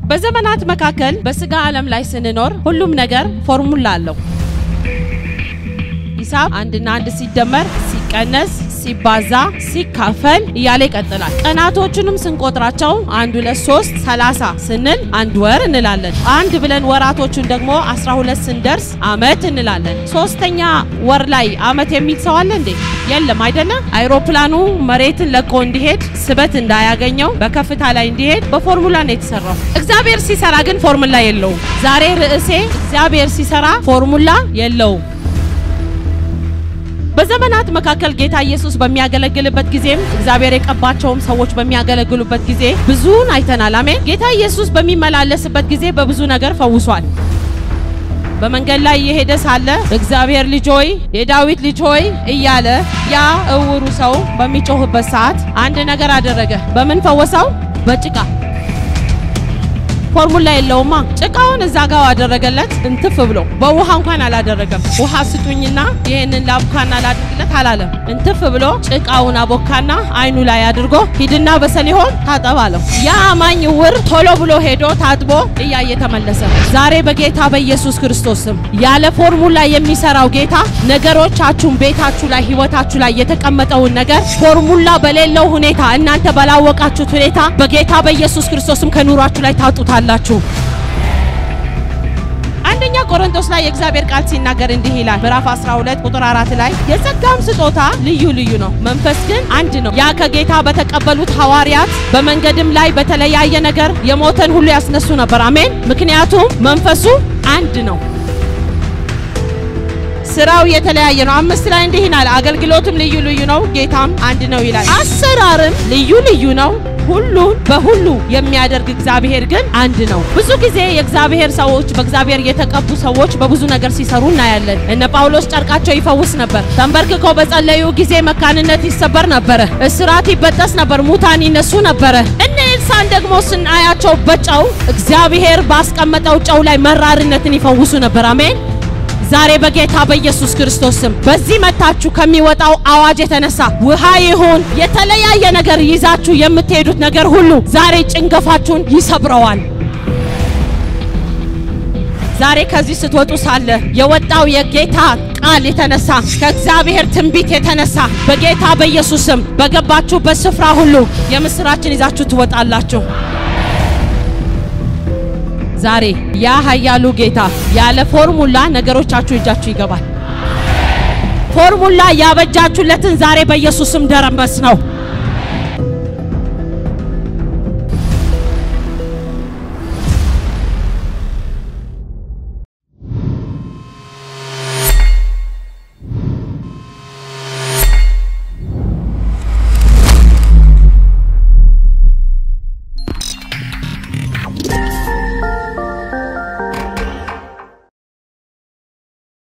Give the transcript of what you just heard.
በዘመናት መካከል በስጋ ዓለም ላይ ስንኖር ሁሉም ነገር ፎርሙላ አለው። ሂሳብ አንድና አንድ ሲደመር ሲቀነስ ሲባዛ ሲካፈል እያለ ይቀጥላል። ቀናቶቹንም ስንቆጥራቸው አንድ ሁለት ሶስት ሰላሳ ስንል አንድ ወር እንላለን። አንድ ብለን ወራቶቹን ደግሞ አስራ ሁለት ስንደርስ አመት እንላለን። ሶስተኛ ወር ላይ አመት የሚል ሰው አለ እንዴ? የለም አይደለም። አይሮፕላኑ መሬትን ለቆ እንዲሄድ ስበት እንዳያገኘው በከፍታ ላይ እንዲሄድ በፎርሙላ ነው የተሰራው። እግዚአብሔር ሲሰራ ግን ፎርሙላ የለውም። ዛሬ ርዕሴ እግዚአብሔር ሲሰራ ፎርሙላ የለውም። በዘመናት መካከል ጌታ ኢየሱስ በሚያገለግልበት ጊዜም እግዚአብሔር የቀባቸውም ሰዎች በሚያገለግሉበት ጊዜ ብዙን አይተናል። አሜን። ጌታ ኢየሱስ በሚመላለስበት ጊዜ በብዙ ነገር ፈውሷል። በመንገድ ላይ እየሄደ ሳለ እግዚአብሔር ልጅ ሆይ የዳዊት ልጅ ሆይ እያለ ያ እውሩ ሰው በሚጮህበት ሰዓት አንድ ነገር አደረገ። በምን ፈወሰው? በጭቃ ፎርሙላ የለውማ። ጭቃውን እዛ ጋር አደረገለት እንትፍ ብሎ በውሃ እንኳን አላደረገም። ውሃ ስጡኝና ይህንን ላቡካና ላድርግለት አላለም። እንትፍ ብሎ ጭቃውን አቦካና አይኑ ላይ አድርጎ ሂድና በሰሊሆም ታጠብ አለው። ያ አማኝ ዕውር ቶሎ ብሎ ሄዶ ታጥቦ እያየ ተመለሰ። ዛሬ በጌታ በኢየሱስ ክርስቶስ ስም ያለ ፎርሙላ የሚሰራው ጌታ ነገሮቻችሁን፣ ቤታችሁ ላይ፣ ህይወታችሁ ላይ የተቀመጠውን ነገር ፎርሙላ በሌለው ሁኔታ እናንተ ባላወቃችሁት ሁኔታ በጌታ በኢየሱስ ክርስቶስም ከኑሯችሁ ላይ ታውጡታል አላችሁ አንደኛ ቆሮንቶስ ላይ የእግዚአብሔር ቃል ሲናገር እንዲህ ይላል። ምዕራፍ 12 ቁጥር 4 ላይ የጸጋም ስጦታ ልዩ ልዩ ነው፣ መንፈስ ግን አንድ ነው። ያ ከጌታ በተቀበሉት ሐዋርያት በመንገድም ላይ በተለያየ ነገር የሞተን ሁሉ ያስነሱ ነበር። አሜን። ምክንያቱም መንፈሱ አንድ ነው። ስራው የተለያየ ነው። አምስት ላይ እንዲህ ይላል፣ አገልግሎትም ልዩ ልዩ ነው፣ ጌታም አንድ ነው ይላል። አሰራርም ልዩ ልዩ ነው ሁሉን በሁሉ የሚያደርግ እግዚአብሔር ግን አንድ ነው። ብዙ ጊዜ የእግዚአብሔር ሰዎች በእግዚአብሔር የተቀቡ ሰዎች በብዙ ነገር ሲሰሩ እናያለን። እነ ጳውሎስ ጨርቃቸው ይፈውስ ነበር። ተንበርክከው በጸለዩ ጊዜ መካንነት ይሰበር ነበረ፣ እስራት ይበጠስ ነበር፣ ሙታን ይነሱ ነበረ። እነ ኤልሳን ደግሞ ስናያቸው በጨው እግዚአብሔር ባስቀመጠው ጨው ላይ መራርነትን ይፈውሱ ነበር። አሜን። ዛሬ በጌታ በኢየሱስ ክርስቶስ ስም በዚህ መታችሁ ከሚወጣው አዋጅ የተነሳ ውሃ ይሁን የተለያየ ነገር ይዛችሁ የምትሄዱት ነገር ሁሉ ዛሬ ጭንገፋችሁን ይሰብረዋል። ዛሬ ከዚህ ስትወጡ ሳለ የወጣው የጌታ ቃል የተነሳ ከእግዚአብሔር ትንቢት የተነሳ በጌታ በኢየሱስ ስም በገባችሁበት ስፍራ ሁሉ የምስራችን ይዛችሁ ትወጣላችሁ። ዛሬ ያ ኃያሉ ጌታ ያለ ፎርሙላ ነገሮቻችሁ እጃችሁ ይገባል። ፎርሙላ ያበጃችሁለትን ዛሬ በኢየሱስ ስም ደረመስ ነው።